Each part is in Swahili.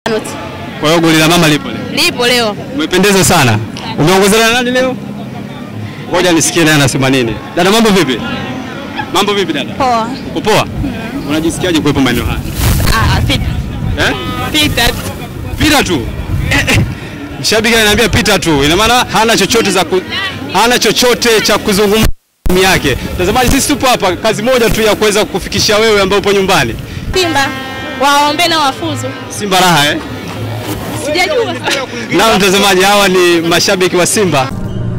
Kwa hiyo goli la mama lipo leo. Lipo leo. Umependeza sana. Umeongozana na nani leo? Ngoja nisikie naye anasema nini. Dada, mambo vipi? Mambo vipi dada? Poa. Uko poa? Unajisikiaje kuwepo maeneo haya? Ah, pita. Eh? Pita. Pita tu. Eh, eh. Mshabiki ananiambia pita tu. Ina maana hana chochote za ku... hana chochote cha kuzungumza timu yake. Mtazamaji, sisi tupo hapa kazi moja tu ya kuweza kukufikishia wewe ambao upo nyumbani. Simba. Waombe na wafuzu. Simba raha eh? Sijajua. Na mtazamaji, hawa ni mashabiki wa Simba.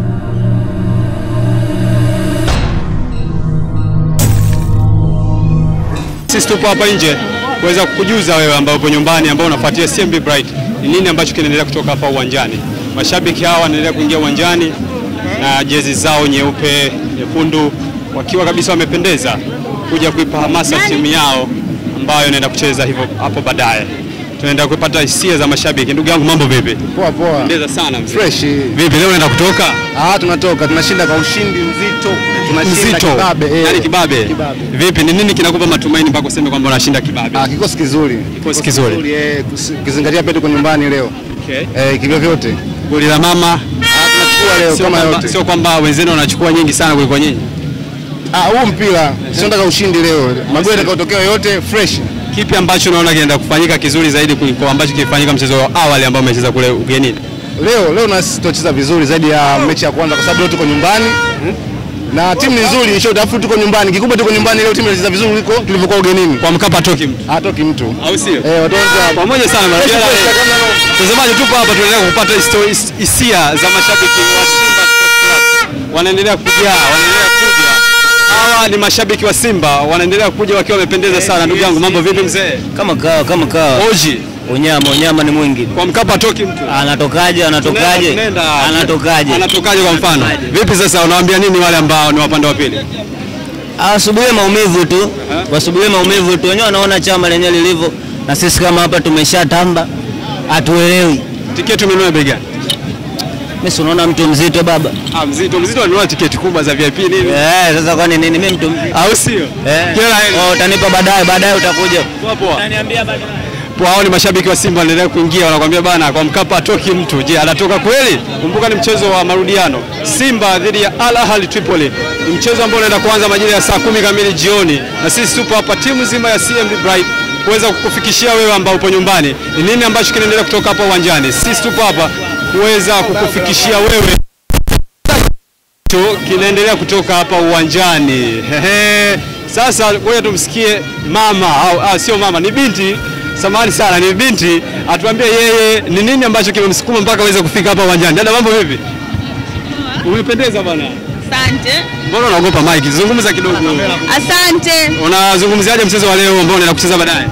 Sisi tupo hapa nje kuweza kukujuza wewe ambao upo nyumbani, ambao unafuatia CMB Bright, ni nini ambacho kinaendelea kutoka hapa uwanjani. Mashabiki hawa wanaendelea kuingia uwanjani na jezi zao nyeupe, nyekundu, wakiwa kabisa wamependeza kuja kuipa hamasa timu yao ambayo inaenda kucheza hivyo hapo baadaye. Tunaenda kupata hisia za mashabiki. Ndugu yangu, mambo vipi? Poa poa. Pendeza sana mzee. Fresh. Vipi leo unaenda kutoka? Ah, tunatoka tunashinda kwa ushindi mzito. Tunashinda Mzito. kibabe. eh. Yaani kibabe. Kibabe. Vipi ni nini kinakupa matumaini mpaka useme kwamba unashinda kibabe? Ah, kikosi kizuri. Kikosi kizuri. eh, kusi- ukizingatia pia tuko nyumbani leo. Okay. Eh, kivyo vyote. Goli la mama Ah, tunachukua leo sio kama kwamba, yote. sio kwamba wenzenu wanachukua nyingi sana kuliko nyinyi. Ah, huu mpira sio nataka ushindi leo. Magoli yatakayotokea yote fresh. Kipi ambacho unaona kinaenda kufanyika kizuri zaidi kuliko ambacho kilifanyika mchezo wa awali ambao umecheza kule ugenini? Leo leo na sisi tutacheza vizuri zaidi ya mechi ya kwanza kwa sababu leo tuko nyumbani. Na timu ni nzuri, nisho tafu tuko nyumbani. Kikubwa tuko nyumbani leo timu inacheza vizuri kuliko tulivyokuwa ugenini. Kwa Mkapa toki mtu. Hatoki mtu. Au sio? Eh, watu wote Pamoja sana Fresh, Mandela. fresh, kama- Mtazamaji, tupo hapa tunaendelea kupata histo- his- hisia za mashabiki wa Simba Sports Club. Wanaendelea kujaa, wanaendelea kuja. Hawa ni mashabiki wa Simba, wanaendelea kuja wakiwa wamependeza sana. Ndugu yangu, mambo vipi mzee? Kama kawa kama kawa. Oji, Unyama unyama ni mwingi. kwa Mkapa toki mtu. Anatokaje? Anatokaje? Tunaenda- Anatokaje? Anatokaje kwa mfano? Vipi sasa unawaambia nini wale ambao ni wapande wa pili? Awasubirie maumivu tu, wasubirie maumivu tu. Wenyewe wanaona chama lenyewe lilivyo, na sisi kama hapa tumeshatamba, hatuelewi. Tiketi umenunua bei gani? Mimi si unaona mtu mzito baba. Ah, mzito mzito anunua tiketi kubwa za VIP nini? Eh, sasa kwani nini? Mimi mtu mzito. Au sio? Eh. Kila heri. Oh, utanipa baadaye, baadaye utakuja. Poa poa. Utaniambia baadaye. Poa, hao ni mashabiki wa Simba wanaendelea kuingia, wanakuambia bana, kwa Mkapa atoki mtu. Je, anatoka kweli? Kumbuka ni mchezo wa marudiano, Simba dhidi ya Al Ahly Tripoli. Ni mchezo ambao unaenda kuanza majira ya saa kumi kamili jioni, na sisi tupo hapa timu nzima ya CMB Bright kuweza kukufikishia wewe ambao upo nyumbani ni nini ambacho kinaendelea kutoka hapa uwanjani. Sisi tupo hapa kuweza kukufikishia wewe tu kinaendelea kutoka hapa uwanjani. Hehe. Sasa ngoja tumsikie mama au ah, sio mama, ni binti. Samahani sana, ni binti atuambie yeye ni nini ambacho kimemsukuma mpaka aweze kufika hapa uwanjani. Dada, mambo vipi? Umependeza bwana. Asante. Mbona unaogopa mic? Zungumza kidogo. Asante. Unazungumziaje mchezo wa leo ambao unaenda kucheza baadaye?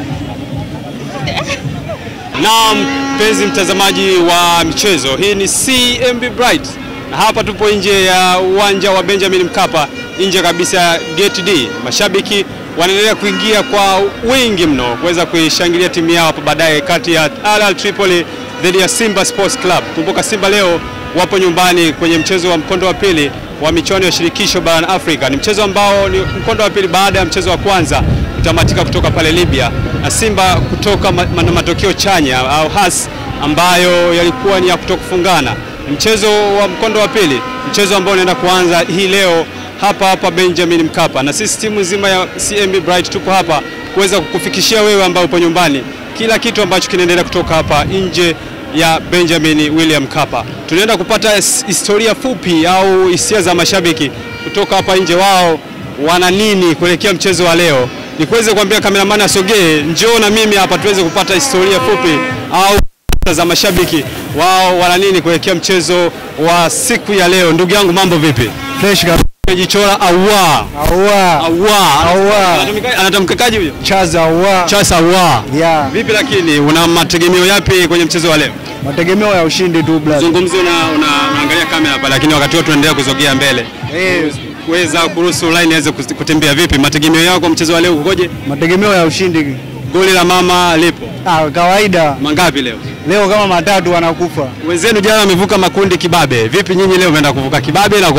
Na mpenzi mtazamaji wa michezo, hii ni CMB Bright na hapa tupo nje ya uwanja wa Benjamin Mkapa, nje kabisa ya Gate D. Mashabiki wanaendelea kuingia kwa wingi mno kuweza kuishangilia timu yao hapo baadaye, kati ya Al Ahly Tripoli dhidi ya Simba Sports Club. Kumbuka Simba leo wapo nyumbani kwenye mchezo wa mkondo wa pili wa michuano ya shirikisho barani Afrika. Ni mchezo ambao ni mkondo wa pili baada ya mchezo wa kwanza kutamatika kutoka pale Libya na Simba kutoka ma ma matokeo chanya au has ambayo yalikuwa ni ya kutokufungana. Ni Mchezo wa mkondo wa pili, mchezo ambao unaenda kuanza hii leo hapa hapa Benjamin Mkapa, na sisi timu nzima ya CMB Bright tuko hapa kuweza kukufikishia wewe ambao upo nyumbani kila kitu ambacho kinaendelea kutoka hapa nje ya Benjamin William Mkapa. Tunaenda kupata his- historia fupi au hisia za mashabiki kutoka hapa nje, wao wana nini kuelekea mchezo wa leo. Nikuweze kuambia kameramani asogee, njoo na mimi hapa tuweze kupata historia fupi au za mashabiki wao wana nini kuelekea mchezo wa siku ya leo. Ndugu yangu, mambo vipi? fresh kabisa. Jichora awa Aua. awa Awa. Anatumika- anatamkakaji huyo Chaza aua. Chasa awa Yeah. Vipi lakini una mategemeo yapi kwenye mchezo wa leo? Mategemeo ya ushindi tu brother. Zungumzi una, una, unaangalia kamera hapa lakini wakati wote tunaendelea kuzogea mbele. Eh, Kuweza kuruhusu line iweze kus- kutembea vipi? Mategemeo yako kwa mchezo wa leo kukoje? mategemeo ya ushindi. Goli la mama lipo. Ah, kawaida. Mangapi leo? Leo kama matatu wanakufa. Wenzenu jana wamevuka makundi kibabe. Vipi nyinyi leo mmeenda kuvuka kibabe na kwaje?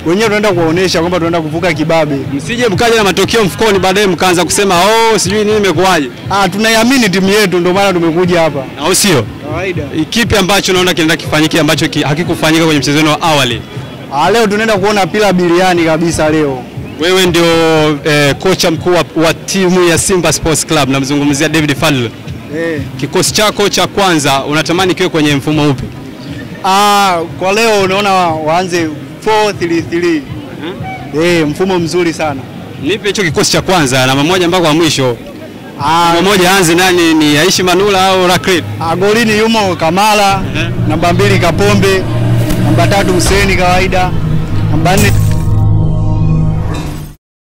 wenyewe tunaenda kuwaonesha kwamba tunaenda kuvuka kibabe. Msije mkaja na matokeo mfukoni, baadaye mkaanza kusema oh, sijui nini imekuwaje, Ah, tunaiamini timu yetu, ndio maana tumekuja hapa. au sio? Kawaida. Kipi ambacho unaona kinaenda kifanyike ambacho ki, hakikufanyika kwenye mchezo wenu wa awali? Ah, leo tunaenda kuona pila biliani kabisa leo. Wewe ndio eh, kocha mkuu wa, wa timu ya Simba Sports Club, namzungumzia David Fadlu. Eh. Kikosi chako cha kwanza unatamani kiwe kwenye mfumo upi? Ah, kwa leo unaona wa- waanze 4-3-3. Eh, mfumo mzuri sana. Nipe hicho kikosi cha kwanza namba moja mpaka wa mwisho. Ah, Namba moja anze nani, ni Aishi Manula au Rakrit? ah, golini yumo Kamala, namba mbili Kapombe, namba tatu Huseni kawaida, namba nne